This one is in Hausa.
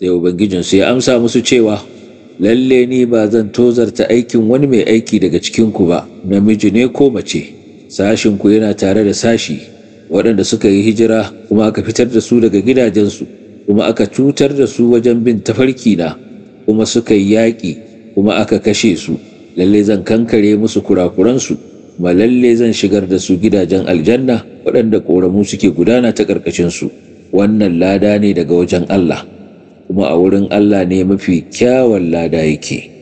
sai ubangijinsu ya amsa musu cewa lalle ni ba zan tozarta aikin wani mai aiki daga cikinku ba namiji ne ko mace sashinku yana tare da sashi waɗanda suka yi hijira kuma aka fitar da su daga gidajensu kuma aka cutar da su wajen bin tafarki na kuma suka yi yaƙi kuma aka kashe su lalle zan kankare musu kurakuransu kuma lalle zan shigar da su gidajen aljanna waɗanda ƙoramu suke gudana ta ƙarƙashinsu wannan lada ne daga wajen Allah kuma a wurin Allah ne mafi kyawun lada yake.